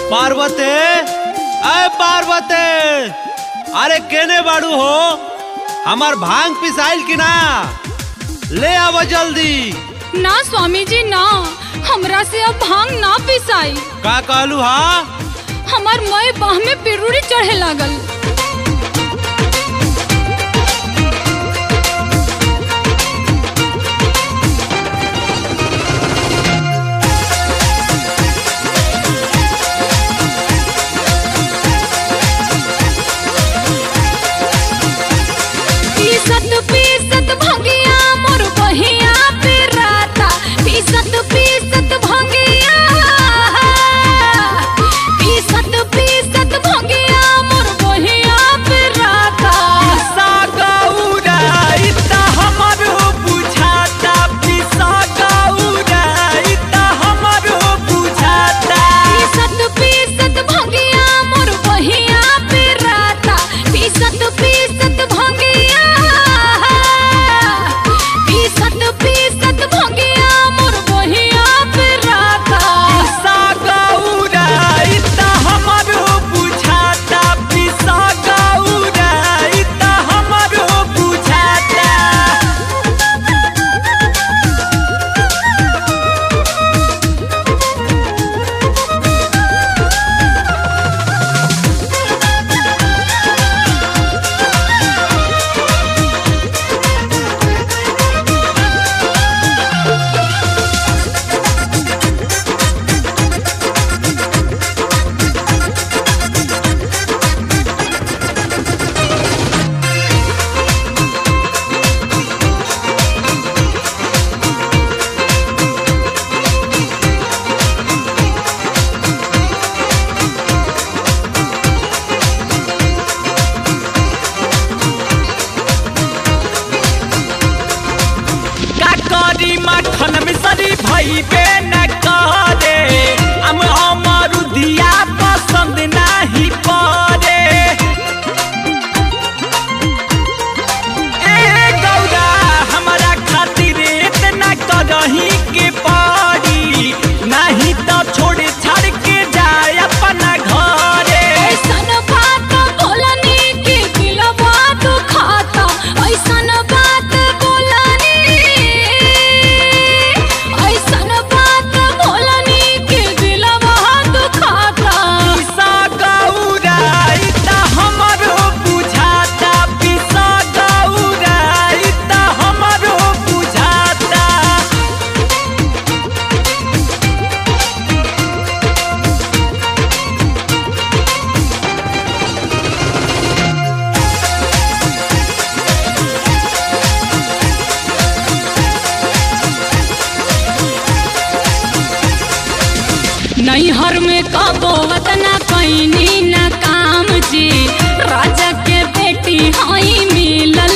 पार्वते अय पार्वते अरे केने बाड़ू हो हमार भांग पिसाइल की ना ले आव जल्दी ना स्वामी जी ना हमरा से अब भांग ना पिसाई का कहलू हा हमार मय बाह में पिरुड़ी चढ़े लागल पीसत पीसत भंगिया मोर बहिया पे राता पीसत पीसत भंगिया पीसत पीसत भंगिया मोर बहिया पे राता पीसत पीसत भंगिया मोर बहिया पे राता पीसत पीसत भंगिया पीसत पीसत भंगिया मोर बहिया पे राता माखन मिसरी भइबे न करे हम हमर दिया पसंद नाही परे ए गौरा हमरा खातिर इतना करही के पड़ी नहीं तो छोड़ छाड़ के जाए अपना घरे ऐसन बात बोलनी कि दिलवा दुखाता ऐसन बात बोलनी ऐसन बात बोलनी कि दिलवा दुखाता पिसा गौरा इता हमरो बुझाता पिसा गौरा इता हमरो बुझाता नैहर में कबो वतना कैनी न काम जी राजा के बेटी हई मिलल